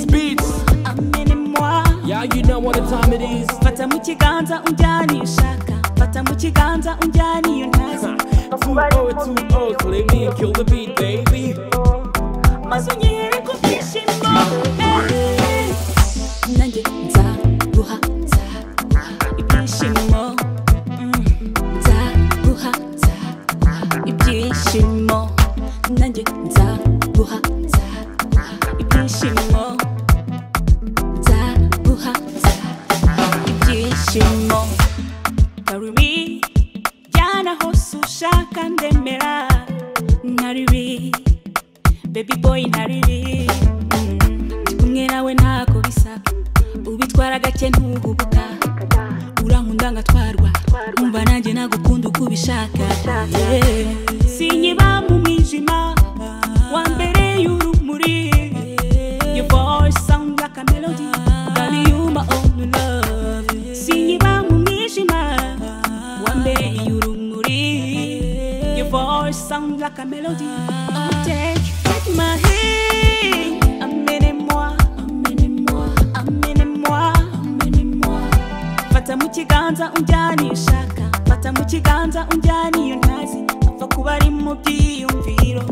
beats amenemwa Yeah, you know what the time it is fata mu kiganza unjyane ishaka fata mu kiganza unjyane iyo ntazi Two O, two O, play me and kill the beat, baby maze unyihere ku byishimo eh. nanjye nzaguha nzaguha ibyishimo Mm. nzaguha nzaguha ibyishimo nanjye nzaguha nzaguha ibyishimo nzaguha nzaguha ibyishimo karimi jyana hose ushaka ndemera nkaribi baby boy ntariri ndi kumwe nawe ntako bisa ubitwara gake ntuhubuka urankunda ngatwarwa umva nanjye nagukunda uko ubishaka Eh. sinkiba mu mwijima wa mbere y'urumuri your voice sound like a melody darling you my only love sinkiba mu mwijima wa mbere y'urumuri your voice sound like a melody take take my hand amenemwa amenemwa amenemwa amenemwa fata mu kiganza unjyane iyo ushaka fata mu kiganza unjyane iyo ntazi apfa kuba ari mu byiyumviro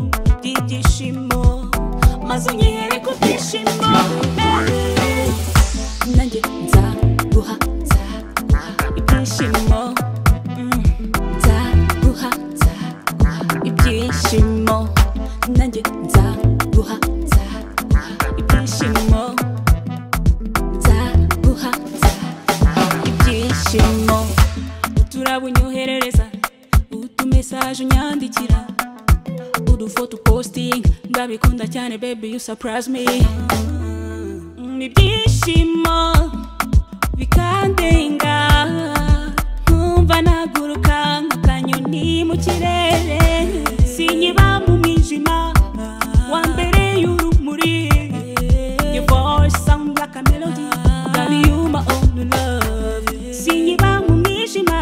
by'ibyishimo maze unyihere ku byishimo eh. nanjye nzaguha nzaguha ibyishimo Mm. nzaguha nzaguha ibyishimo nanjye nzaguha nzaguha ibyishimo nzaguha nzaguha ibyishimo uturabo unyoherereza utumesaje unyandikira udufoto upositinga ndabikunda cyane baby you surprise me Mm, ibyishimo bikandenga nkumva naguruka nk'akanyoni mu kirere sinkiba mu mwijima wa mbere y'urumuri your voice sound like a melody darling you my only love sinkiba mu mwijima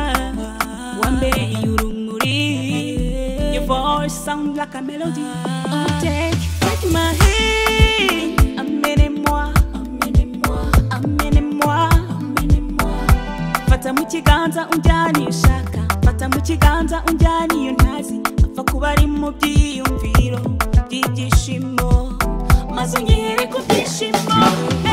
wa mbere y'urumuri your voice sound like a melody take take my hand amenemwa amenemwa amenemwa amenemwa fata mu kiganza unjyane iyo ushaka fata mu kiganza unjyane iyo ntazi apfa kuba ari mu byiyumviro by'ibyishimo maze unyihere ku byishimo